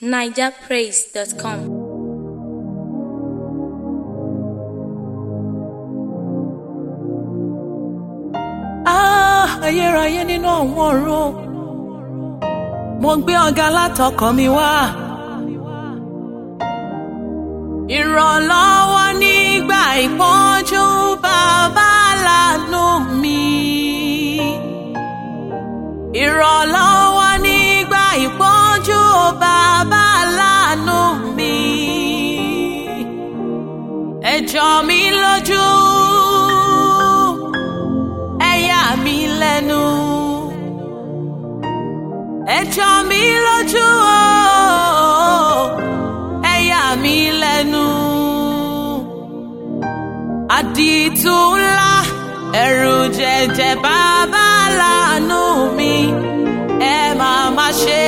nigerpraise.com. Ah, ayérayé nínú àwọn ọ̀run mo gbé ọ̀gá látọkàn mi wá. ìrànlọ́wọ́ nígbà ìpọ́njú bàbá láàánú mi. ìrànlọ́wọ́ nígbà ìpọ́njú bàbá láàánú mi. ẹ jọ mi lójú ẹ yà mí lẹ́nu ẹ jọ mí lójú o ẹ yà mí lẹ́nu àdìtú ńlá ẹ̀rù jẹ̀jẹ̀ bàbá láàánú mi ẹ máa má ṣe.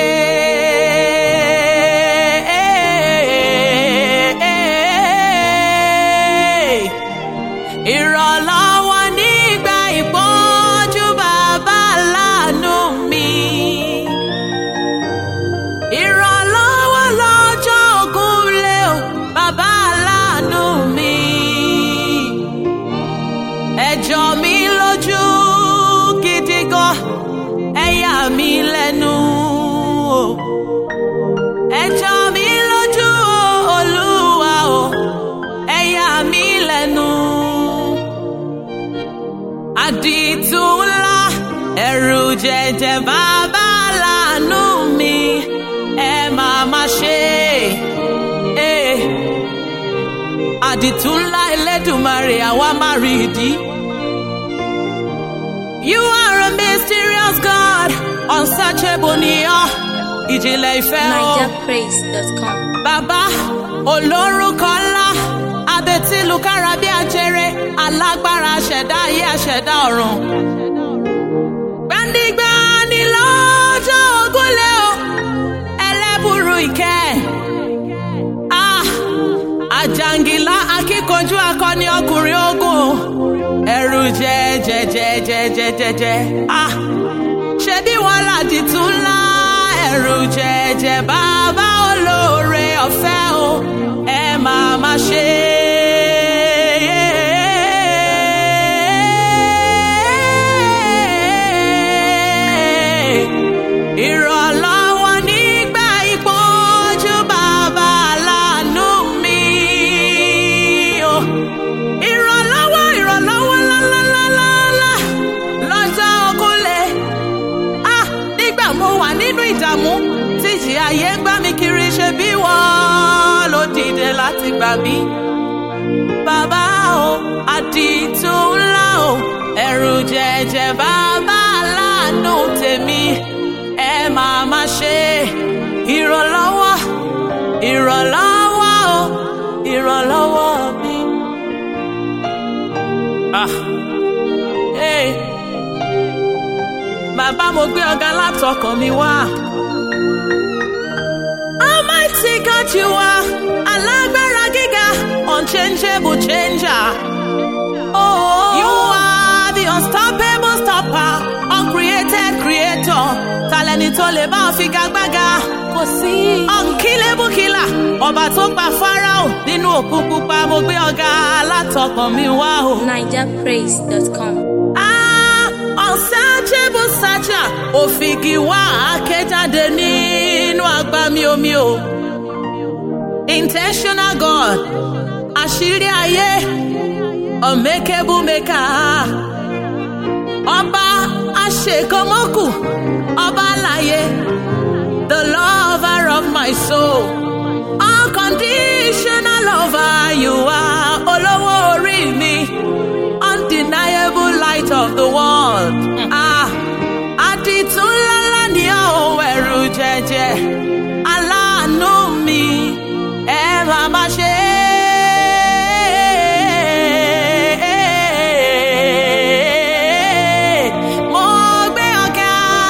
ìrànlọ́wọ́ nígbà ìpọ́njú bàbá láàánú mi. ìrànlọ́wọ́ lọ́jọ́ ògúnlé o bàbá láàánú mi. ẹ jọ mí lójú gidi gan ẹ yà mí lẹ́nu o. ẹ jọ mí lójú o olúwa o ẹ yà mí lẹ́nu àdìtú ńlá ẹ̀rù jẹ̀jẹ̀ bàbá láàánú mi ẹ máa má ṣe é. àdìtú ńlá ẹlẹ́dùnmarè àwa máa rí ìdí. You are a mysterious God, unsearchable ni ọ́, ìjìnlẹ̀ ìfẹ́ o. nigerpraise.com. Bàbá olórúkọ ńlá abetilukára bí ajere alágbára aṣẹ̀dá ayé aṣẹ̀dá ọ̀run. Gbàndígbà ni lọ́jọ́ ogúnlé o ẹlẹ́bùrú ìkẹ́. Ah, àjàngìlá akíkanjú akọni ọkùnrin ogun o ẹ̀rù jẹ́jẹ́jẹ́jẹ́jẹ́jẹ́. Ah, ṣebí wọn làdìtú ńlá ẹ̀rù jẹ̀jẹ̀ bàbá olóore ọ̀fẹ́ o ẹ máa má ṣe. ìrànlọ́wọ́ nígbà ìpọ́njú bàbá láàánú mi. o. ìrànlọ́wọ́ ìrànlọ́wọ́ lálálálálá lọ́jọ́ ogúnlé ah nígbà mo wà nínú ìdààmú tí ìjì ayé ń gbá mi kiri ṣe bí wọ́n ló dìde láti gbà mí. bàbá o àdìtú ńlá o ẹ̀rù jẹ̀jẹ̀ bàbá láàánú tèmi ẹ máa má ṣe ìrànlọ́wọ́ ìrànlọ́wọ́ o ìrànlọ́wọ́ mi. Ah. Hey bàbá mo gbé ọ̀gá látọkàn mi wá. Almighty God you are, alágbára gíga, unchangeable changer. Oh, you are the unstoppable stopper, uncreated creator. Talẹ́ni tó lè bá ọ figagbága. Kò sí. Unkillable killer, ọba tó pa Fáráò nínú òkú pupa, mo gbé ọ̀gá látọkàn mi wá o. nigerpraise.com. Ah, unsearchable searcher òfìgì wá àkéjáde nínú agbami omi o. intentional God àṣírí ayé unmakeable maker ọba àṣekọmọkù ọba láyé the lover of my soul unconditional lover you are olówó orí mi undeniable light of the world. Ah, àdìtún ńláńlá ni àwọn ẹ̀rù jẹ̀jẹ̀ aláàánú mi ẹ máa má ṣe. Mo gbé ọ̀gá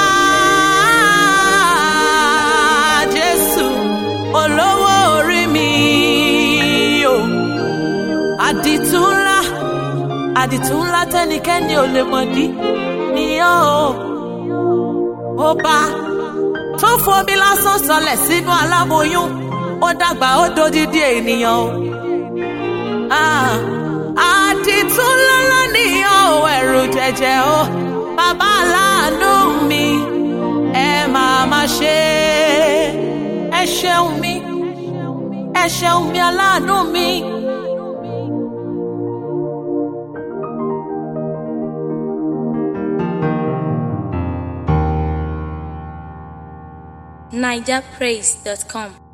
Jésù olówó orí mi o àdìtú ńlá àdìtú ńlá tẹ́nikẹ́ni ò lè mọ̀ dí ni ó ọba tó fomi lásán sọlẹ̀ sínú aláboyún ó dàgbà ó dodidi ènìyàn o. Ah, àdìtú lọ́lọ́ nìyàn ò ẹ̀rù jẹjẹ o bàbá aláàánú mi ẹ máa má ṣe ẹ ṣeun mi ẹ ṣeun mi aláàánú mi. NigerPraise.com.